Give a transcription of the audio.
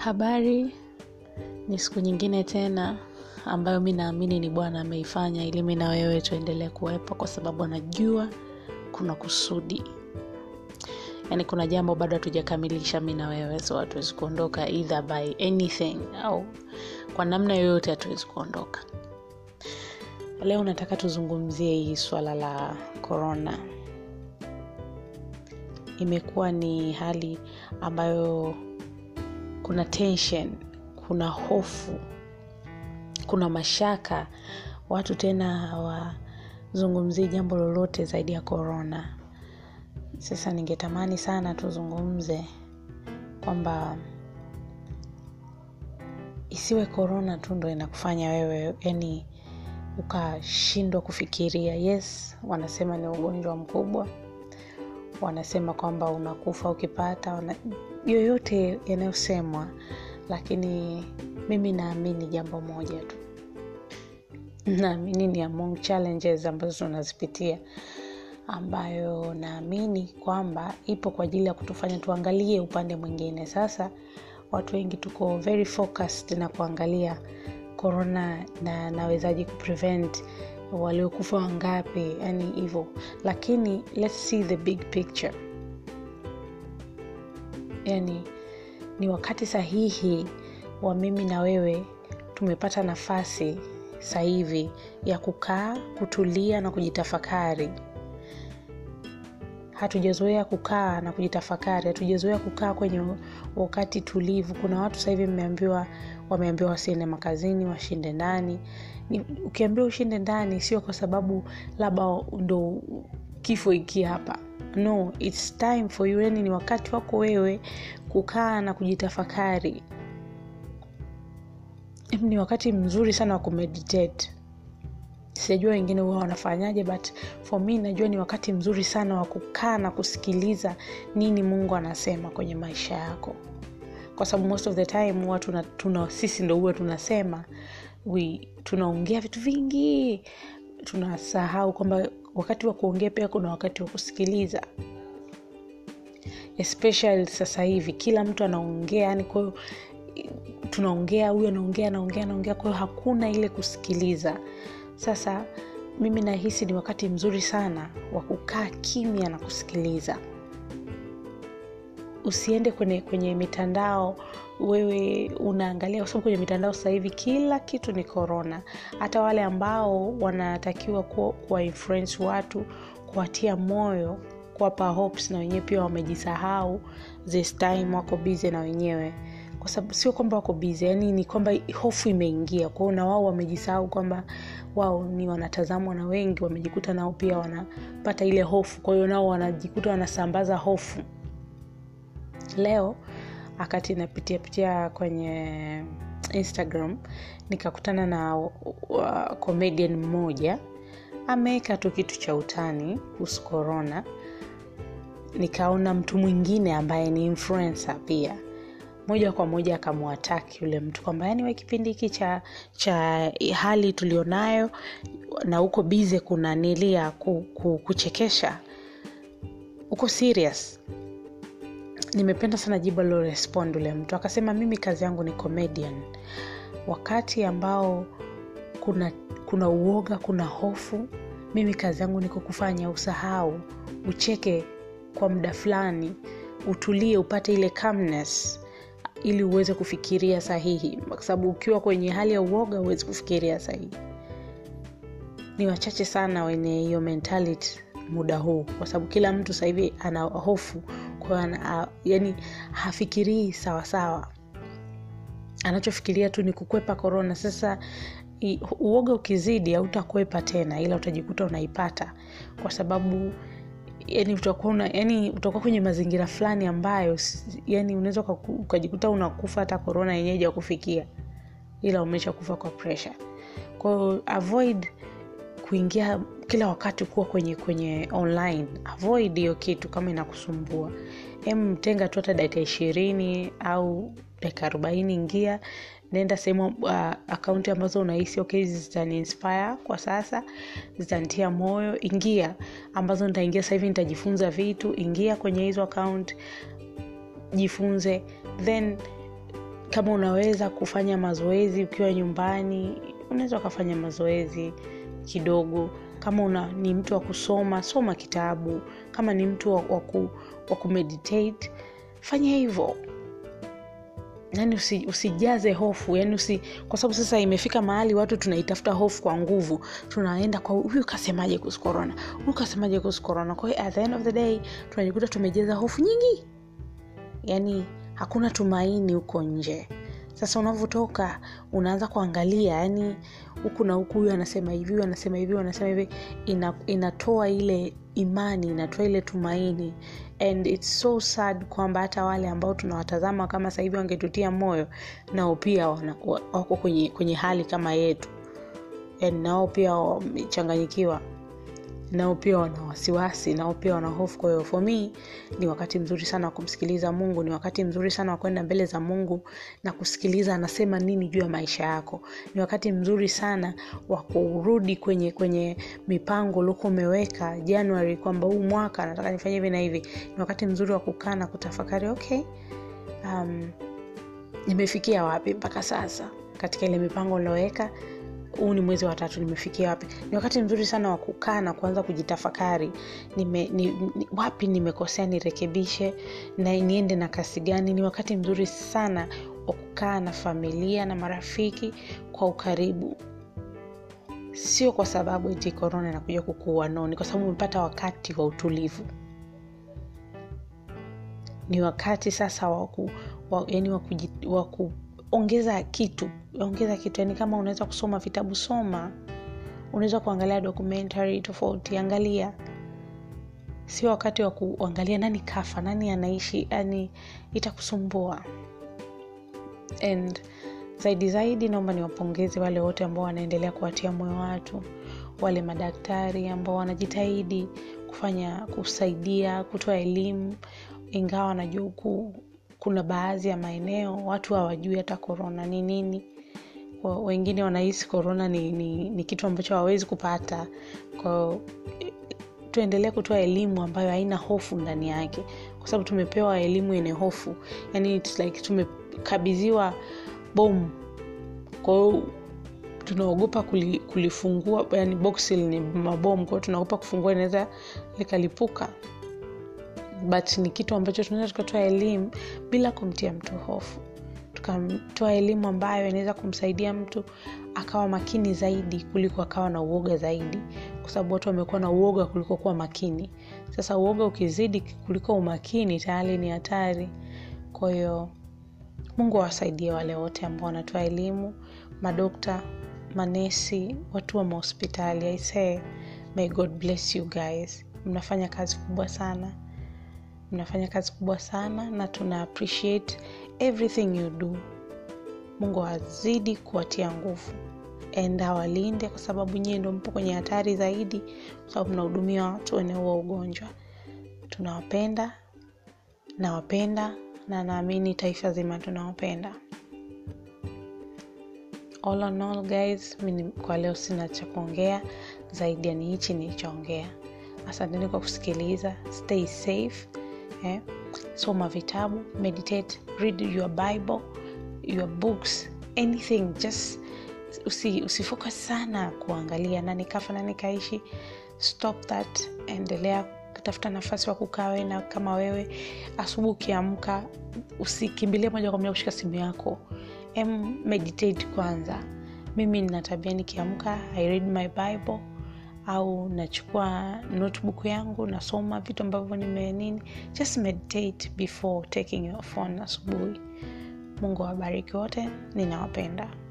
habari ni siku nyingine tena ambayo mi naamini ni bwana ameifanya ili mi na wewe tuendelee kuwepo kwa sababu anajua kuna kusudi yaani kuna jambo bado hatujakamilisha mi na wewe so hatuwezi kuondoka either by anything au kwa namna yoyote hatuwezi kuondoka leo nataka tuzungumzie hii swala la korona imekuwa ni hali ambayo kuna tension kuna hofu kuna mashaka watu tena hawazungumzii jambo lolote zaidi ya korona sasa ningetamani sana tuzungumze kwamba isiwe korona tu ndo inakufanya wewe yani ukashindwa kufikiria yes wanasema ni ugonjwa mkubwa wanasema kwamba unakufa ukipata wana... yoyote yanayosemwa lakini mimi naamini jambo moja tu naamini ni among challenges ambazo tunazipitia ambayo naamini kwamba ipo kwa ajili ya kutufanya tuangalie upande mwingine sasa watu wengi tuko very focused na kuangalia korona na nawezaji kuprevent waliokufa wangapi yani hivyo lakini let's see the big picture yani ni wakati sahihi wa mimi na wewe tumepata nafasi sahivi ya kukaa kutulia na kujitafakari hatujazoea kukaa na kujitafakari hatujazoea kukaa kwenye wakati tulivu kuna watu sahivi mmeambiwa wameambiwa wasiende makazini washinde ndani ukiambiwa ushinde ndani sio kwa sababu labda ndo kifo iki hapa no its time for you yani ni wakati wako wewe kukaa na kujitafakari ni wakati mzuri sana wa kumeditate sijajua wengine huwa wanafanyaje but for me najua ni wakati mzuri sana wa kukaa na kusikiliza nini mungu anasema kwenye maisha yako kwa sababu most of the time huwa tuna, tuna sisi ndo huwa tunasema we tunaongea vitu vingi tunasahau kwamba wakati wa kuongea pia kuna wakati wa kusikiliza especially sasa hivi kila mtu anaongea yani kwahiyo tunaongea huyu anaongea anaongea anaongea kwahiyo hakuna ile kusikiliza sasa mimi nahisi ni wakati mzuri sana wa kukaa kimya na kusikiliza usiende kwenye kwenye mitandao wewe unaangalia kwa sababu kwenye mitandao sasa hivi kila kitu ni korona hata wale ambao wanatakiwa kuwa influence watu kuwatia moyo kuwapa hopes na wenyewe pia wamejisahau this time wako bize na wenyewe kwa sababu sio kwamba wako bize yani ni kwamba hofu imeingia kwao na wao wamejisahau kwamba wao ni wanatazamwa na wengi wamejikuta nao pia wanapata ile hofu kwa hiyo nao wanajikuta wanasambaza hofu leo wakati napitia pitia kwenye instagram nikakutana na uh, comedian mmoja ameweka tu kitu cha utani kuhusu korona nikaona mtu mwingine ambaye ni influencer pia moja kwa moja akamwataki yule mtu kwamba yani we kipindi hiki cha cha hali tulionayo na huko bize kuna nilia ku, ku, kuchekesha uko serious nimependa sana jibu alilorespond ule mtu akasema mimi kazi yangu ni comedian wakati ambao kuna kuna uoga kuna hofu mimi kazi yangu niko kufanya usahau ucheke kwa muda fulani utulie upate ile calmness ili uweze kufikiria sahihi kwa sababu ukiwa kwenye hali ya uoga huwezi kufikiria sahihi ni wachache sana wenye hiyo mentality muda huu kwa sababu kila mtu sahivi ana hofu kwa yani hafikirii sawasawa anachofikiria tu ni kukwepa korona sasa i, uoga ukizidi hautakwepa tena ila utajikuta unaipata kwa sababu yani utakuwa una, yani utakuwa kwenye mazingira fulani ambayo yani unaweza ukajikuta unakufa hata korona yenyewe ja kufikia ila umesha kufa kwa pressure kwao avoid kuingia kila wakati kuwa kwenye kwenye online avoid hiyo kitu kama inakusumbua em tenga tu hata dakika ishirini au dakika arobaini ingia naenda sehemu uh, akaunti ambazo unahisi okay zitani inspire kwa sasa zitanitia moyo ingia ambazo nitaingia sasa hivi nitajifunza vitu ingia kwenye hizo account jifunze then kama unaweza kufanya mazoezi ukiwa nyumbani unaweza ukafanya mazoezi kidogo kama una ni mtu wa kusoma soma kitabu kama ni mtu wa, wa, ku, wa kumeditate fanya hivyo yani usi, usijaze hofu yani usi, kwa sababu sasa imefika mahali watu tunaitafuta hofu kwa nguvu tunaenda kwa huyu kasemaje kuhusu korona huyu kasemaje kuhusu korona kwa hiyo at the end of the day tunajikuta tumejaza hofu nyingi yani hakuna tumaini huko nje sasa unavyotoka unaanza kuangalia yani huku na huku huyu anasema hivi huyu anasema hivi huyu anasema hivi ina, inatoa ile imani inatoa ile tumaini and its so sad kwamba hata wale ambao tunawatazama kama sahivi wangetutia moyo nao pia wana, wako kwenye, kwenye hali kama yetu and nao pia wamechanganyikiwa nao pia wana wasiwasi nao pia wana hofu kwa hiyo for me ni wakati mzuri sana wa kumsikiliza mungu ni wakati mzuri sana wa kwenda mbele za mungu na kusikiliza anasema nini juu ya maisha yako ni wakati mzuri sana wa kurudi kwenye kwenye mipango uliokuwa umeweka january kwamba huu mwaka nataka nifanye hivi na hivi ni wakati mzuri wa kukaa na kutafakari okay um, nimefikia wapi mpaka sasa katika ile mipango nilioweka huu ni mwezi wa tatu nimefikia wapi ni wakati mzuri sana wa kukaa na kuanza kujitafakari nime, ni, ni, wapi nimekosea nirekebishe na niende na kasi gani ni wakati mzuri sana wa kukaa na familia na marafiki kwa ukaribu sio kwa sababu eti korona inakuja kukuua no ni kwa sababu umepata wakati wa utulivu ni wakati sasa waku, wa, yani waku, ongeza kitu ongeza kitu yani kama unaweza kusoma vitabu soma unaweza kuangalia documentary tofauti angalia sio wakati wa kuangalia nani kafa nani anaishi yani itakusumbua and zaidi zaidi naomba niwapongeze wale wote ambao wanaendelea kuwatia moyo watu wale madaktari ambao wanajitahidi kufanya kusaidia kutoa elimu ingawa najua huku kuna baadhi ya maeneo watu hawajui hata korona ni nini wengine wanahisi korona ni, ni, ni kitu ambacho hawawezi kupata kwao tuendelee kutoa elimu ambayo haina hofu ndani yake kwa sababu tumepewa elimu yenye hofu yani it's like tumekabidhiwa bomu kwao tunaogopa kuli, kulifungua yani boksi lenye mabomu kwao tunaogopa kufungua inaweza likalipuka but ni kitu ambacho tunaweza tukatoa elimu bila kumtia mtu hofu tukatoa elimu ambayo inaweza kumsaidia mtu akawa makini zaidi kuliko akawa na uoga zaidi kwa sababu watu wamekuwa na uoga kuliko kuwa makini sasa uoga ukizidi kuliko umakini tayari ni hatari kwa hiyo mungu awasaidie wale wote ambao wanatoa elimu madokta manesi watu wa mahospitali aisee may god bless you guys mnafanya kazi kubwa sana mnafanya kazi kubwa sana na tuna appreciate everything you do mungu azidi kuwatia nguvu and awalinde kwa sababu nyie ndo mpo kwenye hatari zaidi kwa sababu mnahudumia watu wenye huo ugonjwa tunawapenda nawapenda na naamini taifa zima tunawapenda all on all guys mini kwa leo sina cha kuongea zaidi ya ni hichi nilichoongea asanteni kwa kusikiliza stay safe eh? soma vitabu meditate read your bible your books anything just usi, usifocus sana kuangalia nani kafa nani kaishi stop that endelea tafuta nafasi wa kukaa we na kama wewe asubuhi ukiamka usikimbilie moja kwa moja kushika simu yako em meditate kwanza mimi nina tabia nikiamka i read my bible au nachukua notebook yangu nasoma vitu ambavyo nimenini just meditate before taking your phone asubuhi mungu awabariki wote ninawapenda